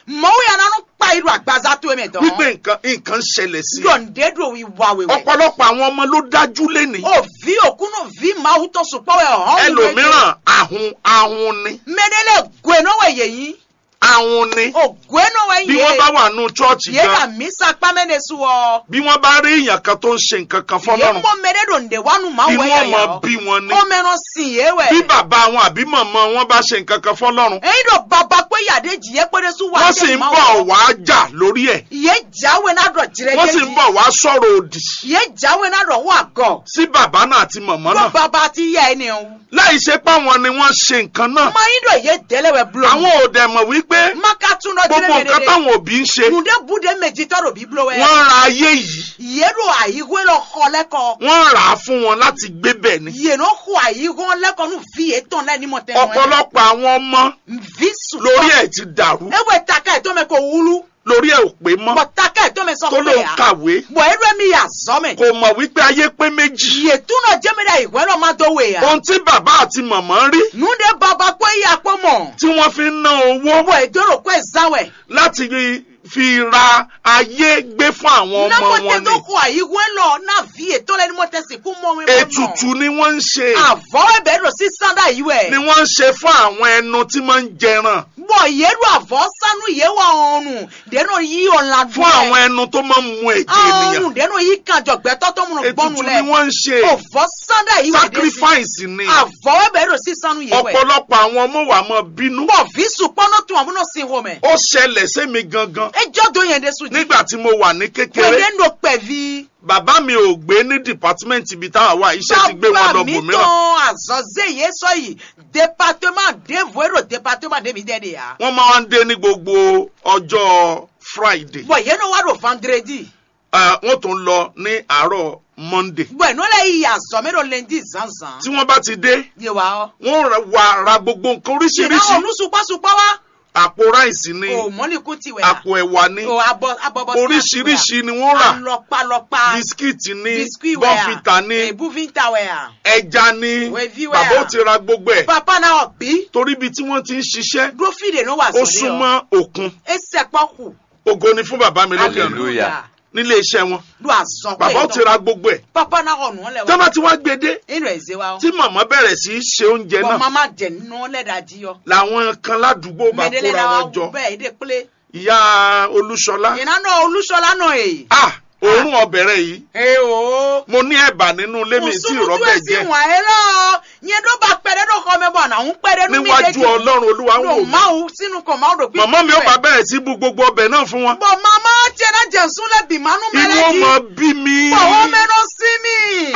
mɔwo ya nanu kpa iru agbaza to eme wípé dɔn nǹkan nǹkan ṣẹlẹ̀ sí i. yɔnde do iwa wewe ọ̀pọ̀lọpọ̀ àwọn ọmọ ló dájú lénìí. o vi okunu vi mawu tɔ sukpɔwɛ hɔn ẹlòmíràn ahun ahun ni mɛdɛlɛ goenɔwɛ yeyin ahun ni. o goenɔwɛ bí wọ́n bá ye wà nù chọ́ọ̀chì ye ka gan misa kpamɛne suwɔ bí wọ́n bá rí èèyàn kan tó ń ṣe nǹkan kan ye fọlọ́run mɔ mɛdɛ do nde wanu mawu inú wɛ ọmọ yɛ bí wọn ni. o mɛnɔ sin ye bí wɛ bàbá wọn àbí màmá wọn bá ṣe nǹkan kan fọlọ́run eyi do baba kpe yade jiye kpe de su wa wọ́n sì ń bọ̀ wá jà lórí ẹ̀ ye jawe na dɔ jirɛ wọ́n sì ń bọ̀ wá sọ̀rọ̀ òdì ye jawe na dɔ wa gɔ sí bàbá náà àti màmá ko náà baba ti yɛ ɛni o láì ṣe pé àwọn ni wọ́n ṣe nǹkan náà mayi do ye dɛlɛwɛ bulo àwọn ò dẹ̀ mọ̀ wípé maka tun dɔ gbogbo jirɛ nǹkan mɛdɛ táwọn òbí ń ṣe kunde bude meji tɔ do bi bulo wɛ wọ́n ra ayé yìí ye do ayiwe lɔ xɔ lɛ kɔ wọ́n rà á fún wọn láti gbé bẹ̀ ni ye no xɔ ayiwe lɛ kɔ nu vi etɔn lɛ ni mɔ tɛ ọ̀pọ̀lọpọ̀ àwọn ọmọ vi su lórí ẹ̀ ti dàrú ewe taka etɔ mɛ ko wulu lórí ẹ̀ ò pé mọ́ bɔn taka etɔ mɛ tó sɔkò ló ń ya kàwé bɔn edo mi ya zɔmɛ kò mọ̀ wípé ayé pé méjì ye tun dɔ jɛmɛ da iwe lɔ ma do we ya ohun tí bàbá àti màmá rí nunde baba ko iya kpɔ mɔ tí wọ́n fi ń ná owó bɔn edoro ko ezawɛ láti fi ra ayé gbé fún àwọn ọmọ namɔ wọn tɛ ni to ko ayiwe lɔ na vi etɔ lɛ ni mɔ tɛ si ku mɔ mi mɔ ètùtù ni wọ́n ń ṣe avɔ ebe do sisan da yi ni wɛ wọ́n ń ṣe fún àwọn ẹnu tí máa ń jẹran bɔn ye do avɔ sanu ye wa ɔnu deno yi ɔla fún àwọn ẹnu tó máa ń mu ẹ̀jẹ̀ ènìyàn ɔnu deno yi kan jɔgbɛtɔ tó mun ètùtù gbɔnu ni lɛ wọ́n ń ṣe ovɔ san da yi wɛ de si sacrifice ni avɔ ebe do sisan ye wɛ ọ̀pọ̀lọpọ̀ àwọn ọmọ wa máa bínú bɔn visu kpɔnɔ tún àbúrò sin wo mɛ ó ṣẹlẹ̀ sẹ́mi gangan ejɔ do yɛn de su di nígbà tí mo wà ní kékeré wɛde do pɛvi bàbá mi ò gbé ní department ibi táwa wà iṣẹ́ ti gbé wọn lọ baba mi bòmíràn tɔn azɔze ye sɔ yi département devo ero département de mi dɛ de ya wọ́n máa ń dé ní gbogbo ọjọ́ friday bɔn yɛn no wa do vendredi Eh, wọ́n tún lọ ní àárọ̀ monday bɔn n'o la yi azɔme do lundi zanzan tí wọ́n bá ti dé ye wa wọ́n ra- wá ra gbogbo nǹkan yìnyín oríṣiríṣi olu supasupá wa àpò ráìsì ni o mɔlikun ti wɛ ya àpò ẹ̀wà ni o abɔ abɔbɔ oríṣiríṣi ni wọ́n rà alɔpalɔpa bisikíìtì ni biscuit wɛ ya bọ́fìtà ni ebuvinta wɛ ya ẹja ni Wẹ̀fí wẹ̀ bàbá à. ó ti ra gbogbo ẹ̀ papa na ɔbi torí ibi tí wọ́n ti ń ṣiṣẹ́ drofi de no wa ó sɔrɔ yɔ súnmọ́ òkun ese kpɔku ògo ni fún bàbá mi lókè ọ̀run hallelujah nílé iṣẹ́ wọn do azɔn bàbá ó ti ra gbogbo ẹ̀ papa na ɔnu lɛ tọ́ba wa tí wọ́n gbé dé inu eze wa tí màmá bẹ̀rẹ̀ sí í ṣe oúnjẹ bɔn náà mama jɛ ninu lɛ da di yɔ làwọn kan ládùúgbò bá mɛdele kóra na wa wọn jọ bɛɛ ede kple ìyá olúṣọlá yìnyín náà olùsọlá nọ èyí. ah òórùn ọbẹ̀rẹ̀ yìí ee o. mo ní ẹ̀bà nínú ilé mi tí ìrọ́bẹ̀ esi jẹ́ wọn ẹ lọ yẹn tó bá pẹrẹ tó kọ mẹbọ náà ń pẹrẹ nínú níwájú ọlọ́run olúwa ń wò ló mí máa wù sínú kò máa dò pé. màmá mi ó bá bẹ̀rẹ̀ sí bu gbogbo ọbẹ̀ náà fún wọn bọ̀ màmá tiẹ̀ náà jẹ̀ sún lẹ́bi mánú inú mẹ́lẹ́dì. ọmọ bí mi bọ̀ wọ́n mẹ́nu sí mi.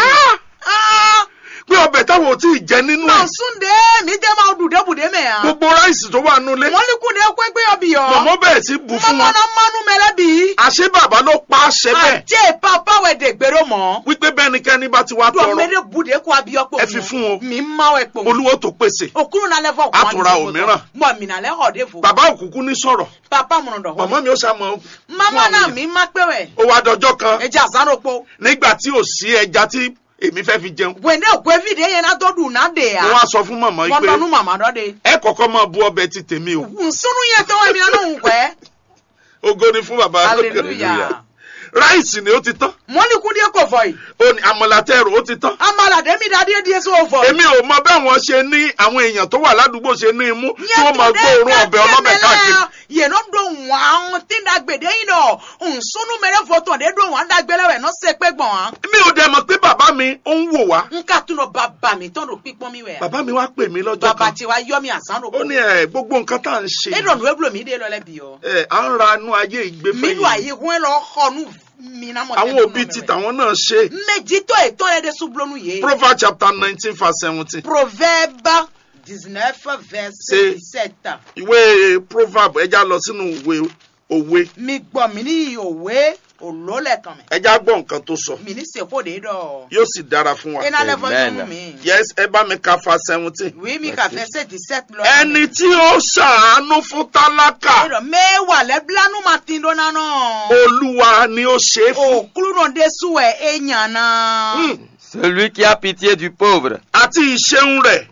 Ah! pé ọbẹ̀ táwọn ò tí ì jẹ nínú náà ẹ̀ sún dé mi jẹ́ máa dùdé bùdé mẹ́ ya. gbogbo ráìsì tó wà nínú ilé wọ́n lè kún dé pẹ́pẹ́ ọbì yọ. màmá bẹ̀rẹ̀ sí bu fún màmá wọn náà mánú mẹ́lẹ́bì. àṣé bàbá ló pa àṣẹ bẹ́ẹ̀ àjẹ́ papa wẹ̀ dè gbèrò mọ́. wípé bẹ́nikẹ́ni bá ti wá dùn tọrọ mẹ́lẹ́ bùdé kó abiyọ́ pò Ẹ fi fún o. mi máa wẹ̀ pò. olúwo tó pèsè okuru na lẹ fọ A tún ra òmíràn. mọ mi na lẹ họ de fo bàbá òkùnkùn ní sọ̀rọ̀ papa mun dọ màmá họ mi ó ṣàmọ mama náà mi má pé wẹ ó wá dọjọ́ kan ẹja àsánrópo nígbà tí ò sí ẹja tí èmi fẹ́ fi jẹun wẹ̀ndé ògbé fìdí yẹn náà tó dùn náà dé ya mo wá sọ fún màmá yìí wọn pé dọnu màmá dọ de ẹ kọ́kọ́ máa bu ọbẹ̀ ti tèmi o nsúnú yẹn tó wẹ̀ mi náà ń wẹ̀ ògo ni fún bàbá hallelujah ráìsì ni ó ti tán mọ́nìkúndé kò fọ yìí ó ní àmàlàtẹ́rù ó ti tán amalade mi dá díẹ̀ díẹ̀ sí o fọ èmi ò mọ báwọn ṣe ní àwọn èèyàn tó wà ládùúgbò ṣe ní imú tí wọ́n máa gbóòórùn ọbẹ̀ ọlọ́bẹ̀ káàkiri yẹn náà dùn wọn àwọn tí ń dàgbèdè yìí náà nsúnú mẹrẹ fọtọ̀ dé dùn wọn dàgbélẹ̀wẹ̀ náà ṣe pé gbọ̀n wọn. mi ò dẹ̀ mọ̀ pé bàbá mi ó ń wò wá nka tún lọ bàbá mi tán ló pípọ́n mi wẹ̀. bàbá mi wá pè mí lọ́jọ́ bàbá kan tiwa yọ mi àsán ló ó ní ẹ gbogbo nǹkan tá à ń ṣe e dọ̀nù ewúro mi dé lọ́lẹ́ bí yọ. ẹ à ń ra inú ayé ìgbé mi lù àyè hún lọ xɔnu mina mɔ àwọn òbí ti tàwọn náà ṣe méjì tó ètò rẹ de sublonu yé. proverbs chapter nineteen verse seventeen proverbe dix-neuf verset C'est- dix-sept. ìwé proverb ẹja lọ sínú ìwé òwe mi gbọ́ mi ní òwe òlólẹ̀ kan mẹ́. ẹja gbọ́ nǹkan tó sọ mi ní sèkó de dọ̀. yóò sì dára fún wa iná lẹ́fọ́ Amen. sunu mi. yes ẹ bá mi ka fa seventeen oui mi ka verset dix-sept lọ. ẹni tí ó ṣàánú fún tálákà ẹ̀rọ mẹ́wàá lẹ́bílánú ma ti dọ́nà náà. olúwa ni ó ṣe é fún òkúrú náà dé sùwẹ̀ èèyàn náà. Hmm. Celui qui a pitié du pauvre àti ìṣeun rẹ̀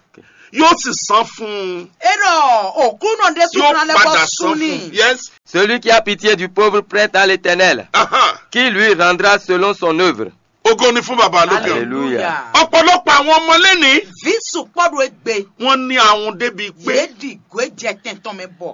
yóò sì san fún un Ero òkú náà dé yóò sùkúrú alẹ́ padà bọ́ san sùn fún ni. un yes Celui qui a pitié du pauvre prête à l'éternel, aha. qui lui rendra selon son œuvre. ògo ni fún bàbá lókè ọ̀run. Hallelujah. ọ̀pọ̀lọpọ̀ àwọn ọmọ lẹ́nìí Visu kpọ́dọ̀ egbe. wọ́n ní àwọn débi pé Yéèdì gbé jẹ tẹ̀ntàn mi bọ̀.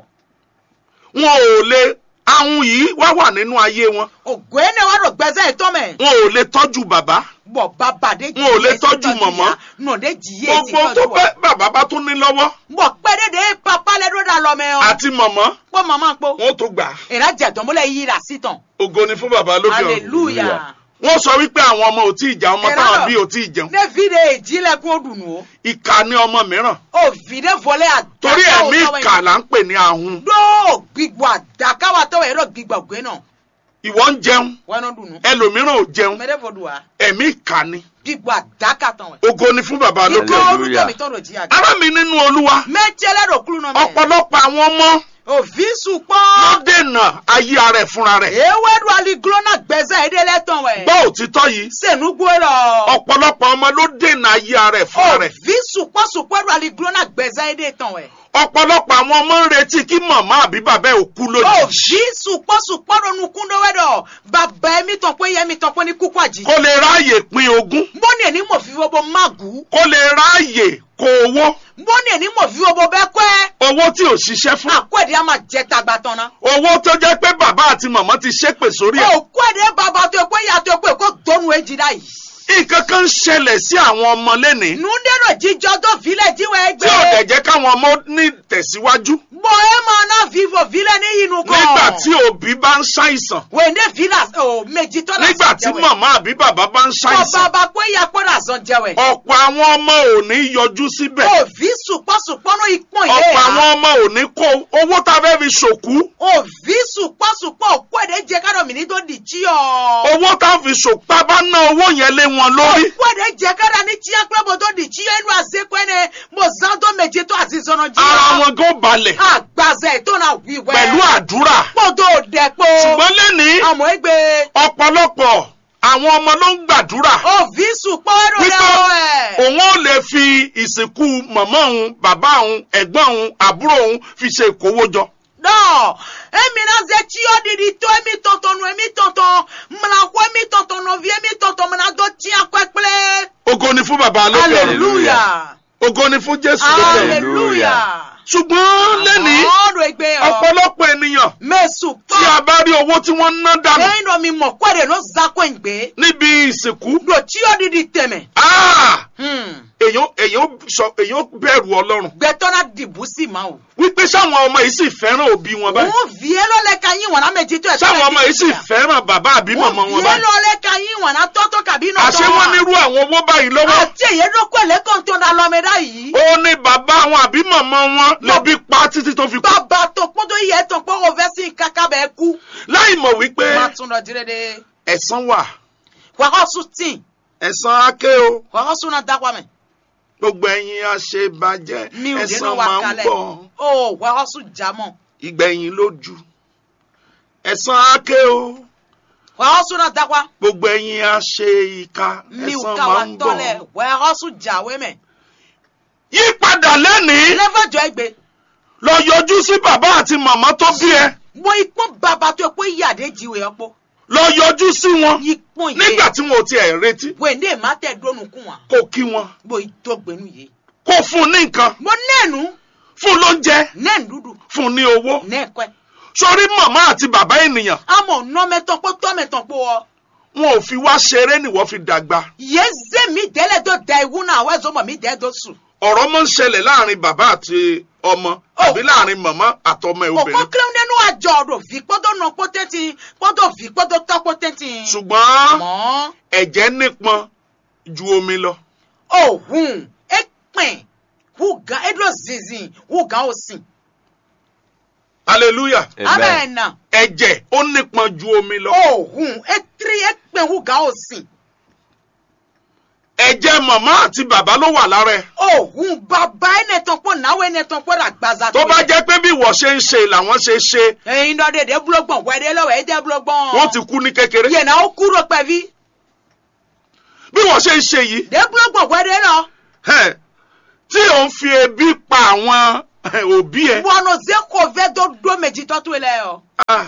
wọn ò lè àwọn yìí wá wà nínú ayé wọn Ògùn ẹ̀ náà wà lọ gbẹ́sẹ̀ ìtọ́ mẹ́. wọn ò lè tọ́jú bàbá Bọ̀ bàbá dé Wọn ò lè tọ́jú mọ̀mọ́. Nà dé jìyé sí gbogbo tó tọ́jú pẹ́ wa. bàbá bá tún ní lọ́wọ́ Bọ̀ pẹ́ dédé papa lẹ́dọ̀ dà lọ mẹ́ o. àti mọ̀mọ́ Pọ́ màmá po. wọn ò tó gbà á. Ìrà jẹ̀dọ̀mọ́lẹ̀ yí ra sí tàn. ògo ni fún bàbá lókè ọ̀run. Hallelujah. wọ́n sọ wípé àwọn ọmọ ò tí ì jà ọmọ Ẹ̀rọ. táwọn bí ò tí ì jẹun Ne vide èjìlẹ̀kùn òdùnnú o. ìkà ní ọmọ mìíràn O vide vọlé àdá. torí ẹ̀mí ìkà là ń pè ní ahun Dó gbígbọ́ àdá káwa tọ́wọ̀ ẹ̀rọ gbígbọ́ ògbé náà. ìwọ ń jẹun Wọ́n náà dùnnú. ẹlòmíràn ò jẹun Mẹ́rẹ́ fọdù wa. ẹ̀mí ìkà ni Gbígbọ́ àdá kàtàn wẹ̀. ògo ni fún bàbá lókè Ikọ̀ ọ̀run. Hallelujah. orúkọ mi tọ́rọ̀ jí àgbà. ará mi nínú olúwa Mẹ́tẹ́lẹ́ rò kúrú náà mẹ́. ọ̀pọ̀lọpọ̀ àwọn ọmọ Òfíìsù ló pọ́n. dènà ayé ara ẹ̀ fúnra rẹ̀ Ewédú aliglónà gbẹ́sẹ̀ èdè lẹ́tàn wẹ̀. gbọ́ òtítọ́ yìí Sẹ̀nú gbọ́rọ̀. ọ̀pọ̀lọpọ̀ ọmọ ló dènà ayé ara ẹ̀ fúnra rẹ̀ Òfíìsù pọ́sùpẹ́rù aliglónà gbẹ́sẹ̀ èdè tàn wẹ̀. ọ̀pọ̀lọpọ̀ àwọn ọmọ ń retí kí màmá àbí bàbá ẹ̀ ò kú lójijì Òfíìsù pọ́sùpẹ́rù nukúndó wẹ̀dọ̀. Bàbá ẹ̀mí tàn pé yẹ́mi tàn pé ní kúkú àjì. kó lè ráàyè pín ogún Mbọ́ni ẹni mọ̀ fi wọ́bọ̀ mágù. kó lè ráàyè kó owó Mbọ́ni ẹni mọ̀ fi wọ́bọ̀ bẹ́ẹ̀ kẹ́. owó tí ò ṣiṣẹ́ fún Àkọ́ẹ̀dẹ́ á máa jẹ tagba tán ná. owó tó jẹ́ pé bàbá àti màmá ti ṣépè sórí ẹ̀ Òkú ẹ̀dẹ́ bàbá tó pé ìyá tó pé kó dónú èjì dá yìí. nǹkan kan ń ṣẹlẹ̀ sí àwọn ọmọ lẹ́nìí Nùdẹ́rọ̀ jíjọ tó filẹ̀ jíwẹ̀ tí ò ẹgbẹ́. dẹ̀ jẹ́ káwọn ọmọ ní tẹ̀síwájú Bọ̀ ẹ máa ná vivo filẹ̀ ní inú kan. nígbà tí òbí bá ń ṣàìsàn Wèndé fila ò méjì tọ́lá nígbà tí màmá àbí bàbá bá ń Bọ̀ ṣàìsàn bàbá pé ìyá pọ́nà sàn jẹwẹ̀. ọ̀pọ̀ àwọn ọmọ ò ní yọjú síbẹ̀ Òfì sùpọ̀sùpọ̀nù ìpọ̀n yé ọ̀pọ̀ ya. àwọn ọmọ ò ní kó owó tá a fẹ́ fi ṣòkú Òfì sùpọ̀sùpọ̀ òkú ẹ̀dẹ̀ jẹ kádọ̀ mi ní tó di tí ọ. owó tá a fi ṣòkú tá a bá ná owó yẹn lé wọn lórí Òkú ẹ̀dẹ̀ jẹ kádọ̀ ní tí akérèbọ̀ tó di tí ẹnu àzekọ̀ ẹni mo zan tó méje tó àti zọ̀nà jí. ara wọn gan balẹ̀ Àgbàzẹ̀ tó náà wíwẹ́. pẹ̀lú àdúrà Pọ̀tò dẹ̀pọ̀. ṣùgbọ́n lẹ́nìí Àmọ́ ẹgbẹ́. ọ̀pọ̀lọpọ̀ àwọn ọmọ ló ń gbàdúrà Òfì sùpọ̀rù wípé rẹ̀ ọ̀ ẹ̀. òun ò lè fi ìsìnkú màmá òun bàbá òun ẹ̀gbọ́n òun àbúrò òun fi ṣe ìkówójọ. Non, emi na ze tsi yɔ ɖiɖi to emi tɔtɔ nu emi tɔtɔ mla ko emi tɔtɔ nɔvi emi tɔtɔ mena do tia kɔe kple. ògo ni fún bàbá lókè ọ̀run Hallelujah. ògo ni fún jésù lókè ọ̀run. Hallelujah. ṣùgbọ́n lẹ́nìí Ọ̀rọ̀ egbe yɔ. ọ̀pọ̀lọpọ̀ ènìyàn Mesu tí a kpɔ. bá rí owó tí wọ́n ń ná dànù Eyin dɔ mi mɔ kɔe de no za ko ŋgbe. níbi ìsìnkú Do tsi yɔ ɖiɖi tɛmɛ. ah, Hmm. èèyàn èèyàn sọ èèyàn bẹ̀rù ọlọ́run Gbɛtɔ na dibu si ma o. wípé sáwọn ọmọ yìí sì fẹ́ràn òbí wọn báyìí Òun vie lɔ lɛ ka yin wɔna mɛ jitɔ ɛtɔ sáwọn ọmọ yìí sì fẹ́ràn bàbá àbí màmá Òun wọn vie báyìí lɔ lɛ ka yin wɔna tɔtɔ kabi nɔ àṣé wọ́n nírú àwọn owó báyìí lọ́wọ́ Àti èyí ló kọ́ ẹ̀lẹ́kàn tó da lọ́mọdé yìí. ó ní bàbá wọn àbí màmá wọn lẹ́bí pa títí tó fi kú bàbá tó pọ́n tó yẹ tó pọ́n òfẹ́ sí kàkà bẹ́ẹ̀ kú. láì mọ̀ wípé má tún lọ jíire de. ẹ̀san wà wàhọ́ sùn tì ẹ̀san aké o wàhọ́ sùn náà dákọ̀ mẹ́. gbogbo ẹ̀yin àṣebàjẹ́ mi ò dénú ẹ̀san wa máa ń kalẹ̀. bọ̀ o wàhọ́ sùn jámọ̀. ìgbẹ̀yìn lójú ẹ̀san aké o wàhọ́ sùn náà dákọ̀. gbogbo ẹ̀yin àṣe ìka mi ò ẹ̀san ká wa máa ń bọ̀ tọ́lẹ̀ wàhọ́ sùn jáwé mẹ́. yí padà lẹ́nìí lẹ́fọ̀jọ́ ẹgbẹ́. lọ yọjú sí bàbá àti màmá tó bí ẹ mo ipọ́n bàbá tó pé yàdé jíwèé ọ̀pọ̀. lọ yọjú sí wọn ipọ́n yìí. nígbà tí wọn ò tiẹ̀ retí wèndé má tẹ̀ dónú kún wa. kó kí wọn mo ìdọ́gbẹ́nu yìí. kó fún un ní nǹkan mo nẹ́ẹ̀nu fún un lóúnjẹ nẹ́ẹ̀nu dúdú fún un ní owó nẹ́ẹ̀kọ́ sórí màmá àti bàbá ènìyàn àmọ̀ nọ́mẹ́tọ́ pé tọ́mẹ́tọ́ pé ọ. wọn ò fi wá ṣeré nìwọ fi dàgbà yeze mi dele do da iwu na awe zo mo mi de do su. ọ̀rọ̀ máa ń ṣẹlẹ̀ láàrin bàbá àti ọmọ àbí láàrin màmá àtọmọ ẹ̀ òkò obìnrin kílẹ̀ nínú àjọ ọ̀rọ̀ fi kpọ́dọ̀ nà pọ́tẹ́tì kpọ́dọ̀ fi kpọ́dọ̀ tọ́ pọ́tẹ́tì. ṣùgbọ́n mọ́ ẹ̀jẹ̀ nípọn ju omi lọ òhun ẹ̀pìn wùgán ẹ̀dọ̀ zinzin wùgán òsìn. hallelujah Amen. amẹ́nà ẹ̀jẹ̀ ó nípọn ju omi lọ òhun ẹ̀tiri ẹ̀pìn wùgán òsìn. ẹ̀jẹ̀ màmá àti bàbá ló wà lára ẹ̀ òhun bàbá ẹnẹtàn pọ̀ náwó ẹnẹtàn pọ̀ rà gbaza tó bá jẹ́ pé bí wọ́n ṣe ń ṣe làwọn ṣe ṣe ẹ̀yin náà dèdè búlọ́gbọ̀n wẹ́dẹ́ lọ́wọ́ ẹ̀dẹ́ búlọ́gbọ̀n. wọ́n ti kú ní kékeré yẹn náà ó kúrò pẹ̀bí bí wọ́n ṣe ń ṣe yìí dé búlọ́gbọ̀n wẹ́dẹ́ lọ. ẹ̀, tí ò ń fi ebi pa àwọn òbí ẹ bɔnɔ ze ko vɛ do do medzi tɔtɔ lɛ yɔ. ah,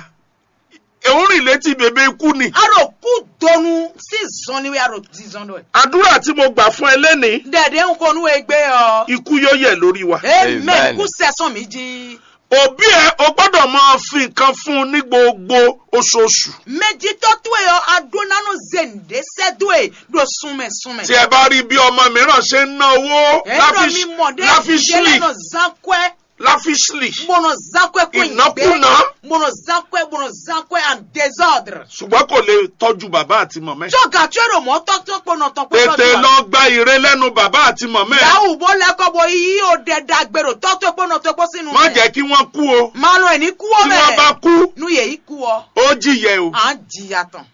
òun rìn létí bèbè ikú ni aro ku donu si zɔni we aro di zɔn do ye. àdúrà tí mo gbà fún ẹ lẹ́nìí dɛdɛ ń kɔnu egbe yɔ. ikú yóò yẹ lórí wa. amen Amen. ku sɛsɔn mi dzi. òbí ẹ o gbọ́dọ̀ máa fi nǹkan fún un ní gbogbo oṣooṣù medzi tɔtɔ yɔ ado nanu zende sɛdo ye do sunmɛ sunmɛ. tí ẹ bá rí bí ọmọ mìíràn ṣe ń ná owó ɛnɔ mi mɔ de láfíṣlì nɔ zankɔɛ láfíṣlì mɔnɔ zankɔɛ ko Ìnákúnà. mɔnɔ zankɔɛ mɔnɔ zankɔɛ and désordre. ṣùgbọ́n kò lè tọ́jú bàbá àti mọ̀mẹ́. tso gàtúwé do mɔ tɔtɔ kpɔnɔ tɔ kpɔnɔ tètè lọ gba ire lẹ́nu bàbá àti mọ̀mẹ́. yawu bó lẹ́kọ̀ bó yí o dẹ̀ dàgbèrò tọ́tò kpɔnɔ tó kpɔ sínú má jẹ́ kí wọ́n kú o máa lọ ẹni kú ọ tí wọ́n bá bẹ́ẹ̀ kú nu yèyí kú ọ ó jìyẹ o à ń jìyà tán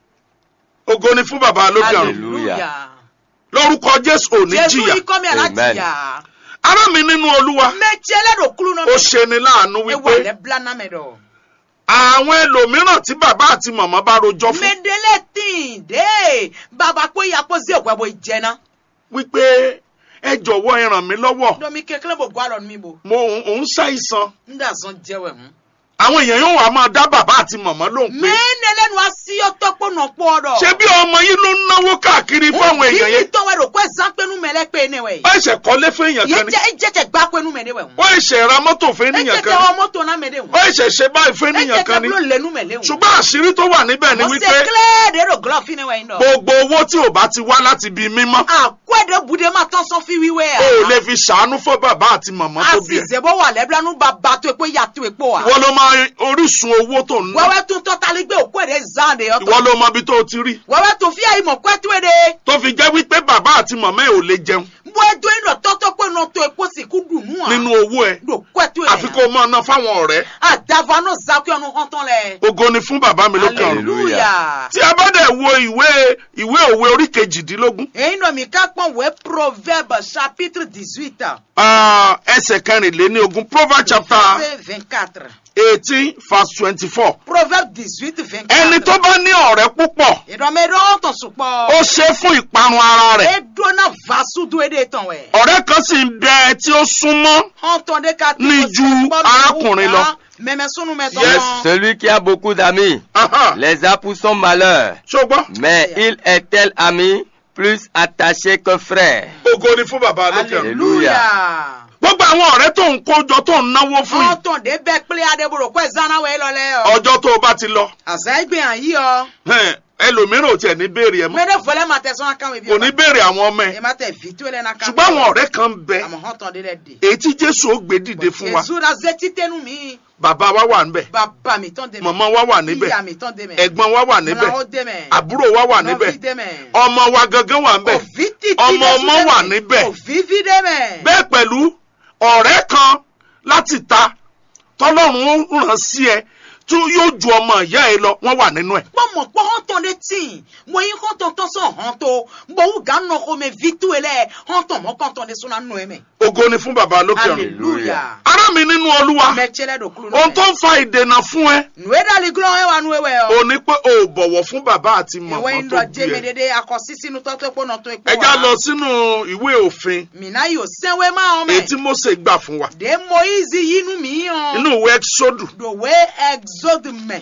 ògo ni fún bàbá lókè ọ̀run hallelujah lórúkọ jésù ò ní jésù jìyà ikọ́ mi àná Amen. jìyà ará mi nínú olúwa mẹ́tí ẹlẹ́dọ̀ kúrú náà ó ṣe ni láàánú ewu wípé alẹ́ bla náà mẹ́dọ̀ àwọn ẹlòmíràn tí bàbá àti màmá bá rojọ́ fún mẹ́dẹ́lẹ́ tìǹ dé bàbá pé yàpọ̀ sí òkú ẹ̀bọ̀ ìjẹ́ná wípé ẹ jọ̀wọ́ ẹ ràn mí lọ́wọ́ domi kékeré bò gbọ́ àlọ́ mi bò mo ń ṣàìsàn ń dà sàn jẹ́wẹ̀ mú. àwọn èèyàn yóò wá máa dá bàbá àti màmá lóhùn pé mẹ́nẹ́lẹ́nu asíyọ́tọ́ pọ̀nà pọ̀ ọ̀dọ̀. ṣé bí ọmọ yìí ló ń náwó káàkiri fún àwọn èèyàn yìí yẹn tọ́ wẹ̀ rò kó ẹ̀sán pẹ́nu mẹ́lẹ́ pé ní wẹ̀ ó ẹ̀ṣẹ̀ kọ́lé fún èèyàn yìí kan ni jẹ́ jẹ́jẹ́ gbá pẹ́nu mẹ́lẹ́ wẹ̀ ó ẹ̀ṣẹ̀ ra mọ́tò fún ẹ ènìyàn jẹ́ kan tẹ ni ọ mọ́tò náà mẹ́lẹ́ ó wọ̀ ẹ̀ṣẹ̀ ṣe báyìí fún ẹ ènìyàn jẹ́ kan ni tẹ lẹ́nu mẹ́lẹ́ wọ̀ ṣùgbọ́n àṣírí tó wà níbẹ̀ ni mo ṣe wípé kílẹ̀ dèrò glove ní wẹ̀ yín dọ̀. gbogbo owó tí ò bá ti wá láti ibi mímọ́ àkọ́ẹ̀dẹ̀ bude máa tán sọ fi wíwẹ́ o ò lè fi ṣàánú fún bàbá àti màmá tó bí ẹ àṣìṣe bó wà lẹ́bílánú bàbá tó epo yà tó epo wa. ìwọ ló máa orísun owó tó ń ná wẹ́wẹ́ tún tọ́ta lé gbé òkú èdè zande ìwọ ọ̀tọ̀. ló mọ ibi tó o ti rí wẹ́wẹ́ tún fi àyè mọ̀ pẹ́tù èdè. tó fi jẹ́ wípé bàbá àti màmá ẹ ò lè jẹun bó edo yín lọ tọ́tọ́ pé náà tó epo sì kú dùn nù à. nínú owó ẹ lò pẹ́tù èdè. àfi kó o máa ná fáwọn ọ̀rẹ́ àdàfà náà zakú ọ̀nà hàn tán lẹ̀. ògo ni fún bàbá mi lókè ọ̀run hallelujah. tí a bá dẹ̀ wo ìwé ìwé òwe orí kejìdínlógún èyí náà mi ká pọ̀n wẹ́ proverbe chapitre dix-huit. ah, ẹsẹ̀ kẹrìnléní ogún proverbs chapter verset vingt-quatre. eighteen verse twenty-four proverbe dix-huit vingt-quatre. ẹni tó bá ní ọ̀rẹ́ púpọ̀ ìdánmẹ́rẹ́ ọ̀tọ̀ sùpọ̀. ó ṣe fún ìparun ara rẹ̀ edona vasu do ede tán wẹ̀. ọ̀rẹ́ kan sì ń bẹ tí ó súnmọ́ ọ̀tọ̀ de ka tó Ní ju arákùnrin lọ. mẹ̀mẹ́ sunu mẹ́ Yes. tán. Celui qui a beaucoup d'amis Aha. les a pour son malheur, ṣùgbọ́n mais il est tel ami plus attaché qu'un frère. ògo ni fún bàbá lókè ọ̀run hallelujah. gbogbo àwọn ọ̀rẹ́ tó ń kójọ tó ń náwó fún yìí ọ̀tọ̀ de bẹ́ pílẹ̀ adébòrò kó ẹ̀ zana wẹ̀ lọ́lẹ́ ọ. ọjọ́ tó o bá ti lọ àṣà ìgbé hàn yí ọ. hẹ́n, ẹlòmíràn ò tiẹ̀ ní béèrè ẹ mọ́ mẹ́rẹ́ fọlẹ́ ma tẹ̀sán akáwé bí kò ní béèrè àwọn ọmọ ẹ ẹ má tẹ̀ fìtú ẹ̀ náà ká. ṣùgbọ́n àwọn ọ̀rẹ́ kan ń bẹ àmọ́ ọ̀tọ̀ de lẹ̀ dé. èyí tí jésù ó gbé dìde fún wa èzú ra zẹ́tí tẹnu mi. bàbá wa wà níbẹ̀ bàbá mi tán dé mẹ́. màmá wa wà níbẹ̀ ìyá mi tán dé mẹ́. ẹ̀gbọ́n wa wà níbẹ̀ múra ó dé mẹ́. àbúrò wa wà níbẹ̀ Nọ́ọ̀fì dé mẹ́. ọmọ wa gangan wà níbẹ̀ òfin títí ọmọ Jésù ọmọ dé wà mẹ́. níbẹ̀. òfin fi dé mẹ́. bẹ́ẹ̀ pẹ̀lú ọ̀rẹ́ kan láti ta tọ́lọ́run ó ràn sí ẹ tí yóò ju ọmọ ìyá ẹ lọ wọ́n wà nínú ẹ̀ kpɔmɔ kpɔ hɔntɔn de tsi mo yi hɔntɔn tɔ sɔn hɔntɔ bɔn ga nɔ xɔmɛ vitu yɛ lɛ hɔntɔn mɔ kɔntɔn de sɔnna nɔ yɛ mɛ. ògo ni fún bàbá lókè ọ̀run hallelujah. ará mi nínú olúwa mɛ tiɛlɛ do kulu ohun tó nɔ ń fa ìdènà fún ẹ mɛ. nuwe dali gulɔ yɛ wa nuwe wɛ ò yɔ. ní pé o ò bọ̀wọ̀ fún bàbá àti ìwé màmá yin tó dɔ bí jɛmɛ ẹ dede akɔsisi nu tɔtɔ ekpo nɔ tɔ ekpo ẹ já lọ sínú ìwé òfin mina yi o sɛnwe ma wɔn èyí tí mɛ. Mósè gbà fún wa de moyize yi nu mi yɔn. inú ìwé exodus do we exode mɛ.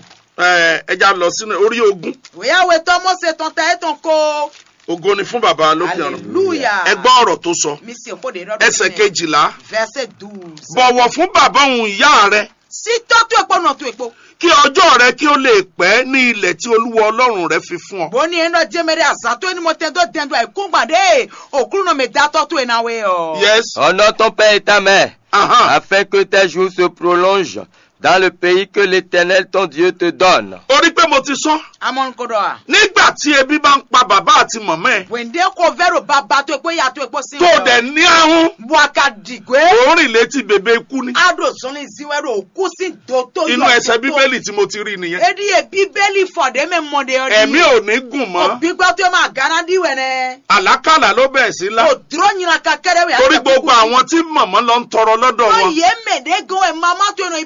ẹ ẹ já lọ sínú orí ogún o yà wẹ tɔ mɔse tɔn ta etɔn ko. ògo ni fún bàbá lókè ọ̀run hallelujah. ẹ gbọ́ ọ̀rọ̀ tó sọ mi se ko de dɔ ẹsẹ̀ kejìlá verset douze. bọ̀wọ̀ fún bàbá òun ìyá rẹ si tɔtɔ ekpo nɔ tɔ ekpo. kí ọjọ́ rẹ kí ó lè pẹ́ ní ilẹ̀ tí olúwa ọlọ́run rẹ fi fún ọ. boni eno jemere azato eni mo tendo dendo ai kungba de okuru no me dato to ena we o yes Honore ton père et ta mère, aha afin que tes jours se prolongent dans le pays que l'Éternel ton Dieu te donne. orí pé mo ti sọ amon kodo a nígbà tí ebi bá ń pa bàbá àti màmá ẹ wende ko vero baba to ekpo ya to ekpo sin tó o dẹ̀ ní ahun waka digwe òórìn létí bèbè ikú ni ado zoni ziwero oku si do to inú ẹsẹ̀ bíbélì tí mo ti rí nìyẹn edi e bíbélì fọdẹ me mo de odi ẹ̀mí ò ní gùn mọ́ obi gba to ma gana di wene àlákàlà ló bẹ̀rẹ̀ sí lá o duro nyina kakere we torí gbogbo àwọn tí màmá lọ ń tọrọ lọ́dọ̀ o wọn ye me de go e mama to no ibi onu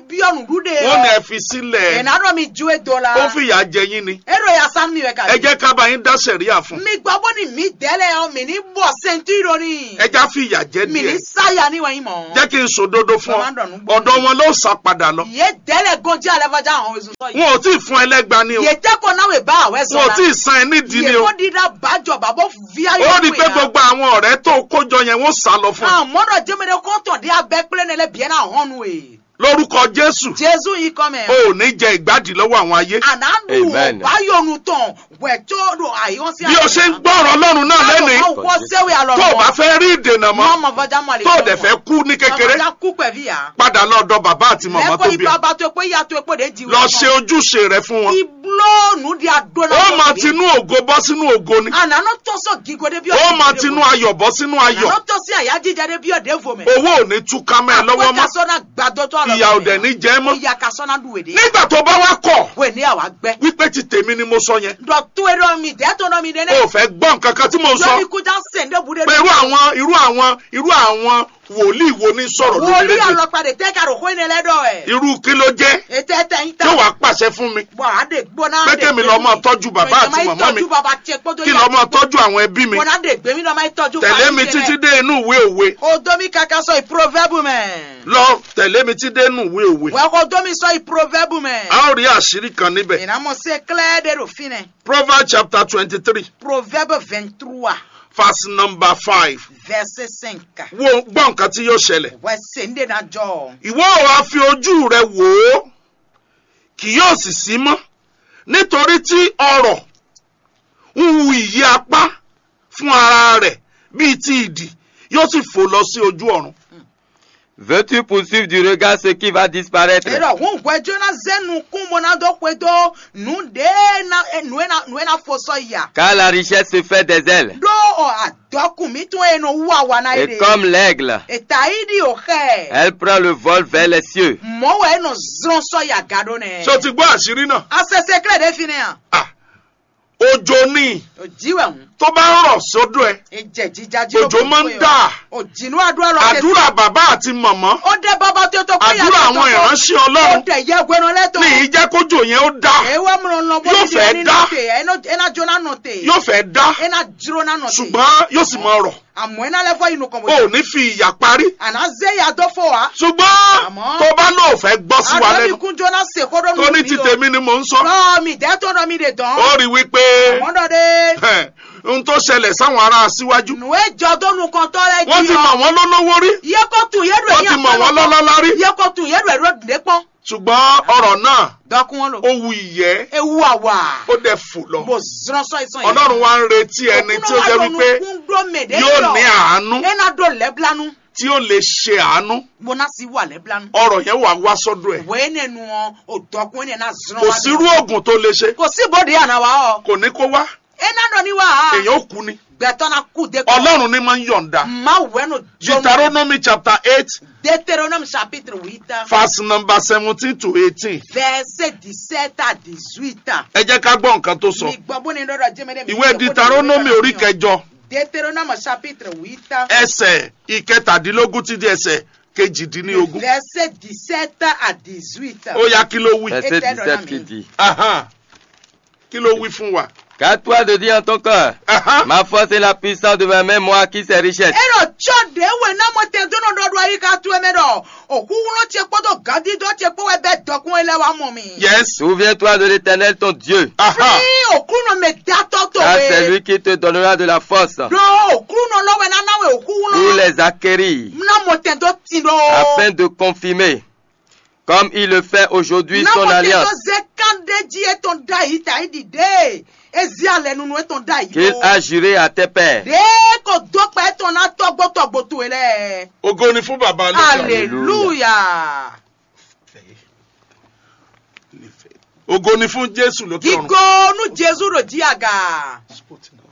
nuɖu de wọ́n ní ẹ fi sílẹ̀ ena ɖɔ mi ju edo la ó fìyà jẹ yín ni eɖo ya sam mi wɛ ka ẹ jẹ́ ká bá yín dá sẹ̀ríà fún mi gbɔ bɔ ni mi dɛlɛ ɔ mi ni bɔ sentui ɖo ni ẹ já fìyà jẹ mi ni díẹ̀ saya ni wɛnyi mɔ jẹ́ kí n sòdodo fún ọ Bàbá dọ̀nù gbọ́. ọ̀dọ̀ wọn ló sá padà lọ ye dɛlɛ gɔnjɛ alɛ fɔdza hɔn ezu sɔ yi wọn ò tí ì fún ẹlẹ́gba ni o ye tɛ ko n'awo ba awɛ wọn ò sɔ tí la ì san ẹ nídìí ni ye o ko di da ba jɔ ba bɔ via ó rí i pé gbogbo àwọn ọ̀rẹ́ tó kójọ yẹn wọ́n sá lọ fún un ah mɔdɔ jɛmɛ de kɔntɔn di abɛ kple ne lɛ biɛ na hɔnu ye lórúkọ jésù jesu yi kɔmɛ o ò ní jẹ ìgbádìí lọ́wọ́ àwọn ayé ana nu Amen. bayonu tɔn wɛtɔ do ayɔnsi bí o ṣe ń gbọ́ ọ̀rọ̀ ọlọ́run náà lẹ́nìí wɔ sɛwé alɔ tó o bá fẹ́ rí ìdènà mọ́ mɔmɔ fɔdza mɔ ale tó o dẹ̀ fẹ́ kú ní kékeré fɔdza kú pɛvi ya padà lọ́dọ̀ bàbá àti màmá tó lɛkɔ bí ipa ẹ ba to ekpe ya to ekpe de di lọ ṣe ojúṣe rẹ fún wọn iblo nu di ado na ó máa tinú ògo bọ́ sínú ògo ni ananɔ tɔsɔ gigo de bi ó máa tinú ayọ̀ bọ́ sínú ayọ̀ ananɔ tɔsi aya jíjà de bi ɔde fo mɛ owó ò ní túká mẹ́ ẹ lọ́wọ́ mọ́ kasɔ na gbadɔtɔ alɔ ìyà ò dẹ̀ ní jẹ́ mọ́ ìyà kasɔ na du wède nígbà tó bá wá kọ̀ wè ní àwa gbɛ wípé ti tèmi ni mo sọ yẹn dɔtɔ edɔ mi dɛtɔ dɔ mi de o ne ò fẹ́ gbọ́ nǹkan kan tí mo sọ lórí kujà sèǹde bu de pé irú àwọn irú àwọn irú àwọn wòlíì wo ní sọ̀rọ̀ lórí wòlíì rédíò alɔkpadì tɛ ka do ko ne lɛ dɔ ɛ irú kí ló jẹ́ ètè tɛ yin tí ta wàá pàṣẹ fún mi bɔn ade gbɔna Pé kémi lọ máa tọ́jú bàbá àti màmá mi. tọ́jú bàbá tiẹ̀ kpọ́dọ̀ kí lọ́ọ́ máa tọ́jú àwọn ẹbí mi bɔna de gbemi dɔ ma tọ́jú tẹ̀lé mi títí dé inú ìwé òwe o domi kaka sɔ iproverbe mɛ lọ tẹ̀lé mi títí dé inú ìwé òwe wɛ ko domi sɔ iproverbe mɛ a ó rí àṣírí kan níbẹ̀ ìnáwó se clé de do fi nɛ proverbs chapter twenty three proverbe vingt trois verse number five verset cinq wo gbọ́ nǹkan tí yóò ṣẹlẹ̀ wɛ sèǹde na jɔ ìwọ ò wá fi ojú rẹ wò ó kì yóò sì sí mọ́ nítorí tí ọrọ̀ ń hu ìyí apá fún ara rẹ̀ bíi ti ìdì yóò sì fò lọ sí ojú ọ̀run. Veux-tu poursuivre du regard ce qui va disparaître erɔ ŋun gbɛdzo na zenu kun mo na dɔ kpe do nu de na eh, nue na nue na fo sɔ ya Car la richesse se fait des ailes. do ɔ adɔkun mi tún yen no wu awa na ye Et de comme l'aigle, eta yi di o xɛ elle prend le vol vers les cieux. mɔwɔ yen no zrɔn sɔ ya ga do nɛ ṣé o ti gbọ́ àṣírí náà? asese kile de fi ne yan Ah, òjò ni o jiwɛ ŋun tó bá ń rọ̀ sódò ẹ̀ ejɛ jíjájí òjò máa ń dà o jinu adura lɔ tɛ àdúrà bàbá àti màmá o de bɔbɔ tó tó kó àdúrà àwọn ìránṣẹ́ o ọlọ́run tɛ yɛ gbɛnɔ lɛ tó ní ìjẹ́ kójò yẹn ó dá ewa mìíràn lọ bó Yóò ti di fẹ́ ẹni dá. nọ tè ẹna jóná nọ tè yóò fẹ́ dá ẹna dúró náà nọ tè ṣùgbọ́n yóò sì máa rọ̀ àmọ́ ẹna lẹ́fọ́ inú kan o ò ní fi ìyà parí àná zé ya dọ́ fọ́ wa ṣùgbọ́n Àmọ́- tó bá lóò fẹ́ gbọ́ sí wa àná mi lẹ́nu kún jóná sè kó dọ́ tó ní ti tèmi ni mò ń sọ lọ́ mi dẹ́tọ́ náà mi de dán ó rí wípé àmọ́ dọ́ de ẹ̀, ohun tó ṣẹlẹ̀ sáwọn ará síwájú nùwé jọ dọ́nu kan tọ́ rẹ wọ́n ti mọ̀ wọ́n lólówó rí iye kó tún yẹ́rù wọ́n ti mọ̀ wọ́n lọ́lọ́lá rí iye kó tún yẹ́rù ẹ̀rọ dìde pọ́n ṣùgbọ́n ọ̀rọ̀ náà dọ́kun wọn lò ó wu ìyẹ́ ewu àwà ó dẹ̀ fò lọ mo zran sọ ìsàn yẹn ọlọ́run wa ń retí ẹni tí ó jẹ́ wípé yóò ní àánú ẹna dọ̀ lẹ́blánú tí ó lè ṣe àánú bona si wà lẹ́blánú. ọ̀rọ̀ yẹn wà wá sọ́dọ̀ ẹ̀ wẹ́ẹ́ nẹnu wọn ò dọ́kun ẹ̀ náà zran kò wa. sírú oògùn tó lè ṣe kò sí bòde àná wa ọ. kò ní kó wá ẹna dọ̀ ni wa. èèyàn ó kú ni gbẹ̀tọ́ na kú de. ọlọ́run ní máa ń yọ̀ǹda ma wẹ́nu jọmọ. deuteronomy chapter eight Deutéronome chapitre huit verse number seventeen to eighteen verset dix-sept à dix-huit. ẹ jẹ́ ká gbọ́ nǹkan tó sọ mi gbọ́ bó ni lọ́dọ̀ jẹ́mẹ́dẹ́ mi. ìwé deuteronomy orí kẹjọ Deutéronome chapitre huit ẹsẹ̀ ìkẹtàdínlógún ti di ẹsẹ̀ kejìdínlógún verset dix-sept à dix-huit. ó yá kí ló wí Verset Et 17 qui dit Ahan. kí ló wí fún wa Qu'à toi de dire en ton cœur, Ahan. ma force et la puissance de ma main, moi qui sais richesse. ero tsɔ de we na mo te do no do do ayi ka tu eme do òkú wọn tiẹ kpọdọ gadi dọ tiẹ kpọ wẹ bẹ dọkun ele wa mọ mi. yes Souviens-toi de l'éternel ton Dieu, Ahan. fi òkú nọ mẹ datọ tó car c'est we lui qui te donnera de la force do òkú nọ lọwẹ nana we òkú pour nọ les acquérir, na mo te do ti do. afin de confirmer, comme il le fait aujourd'hui, na son mo te do alliance, ze kande dzi etɔn da yi ta yi di de ezi alẹ nunu etɔn da yi qu'il a juré à tes pères. de ko do pẹ etɔn na tɔgbɔtɔgbɔ to yi lɛ ògo ni fún bàbá lókè hallelujah ògo ni fún jésù lókè ọ̀run. gigo nu jesu do di aga. Spotina.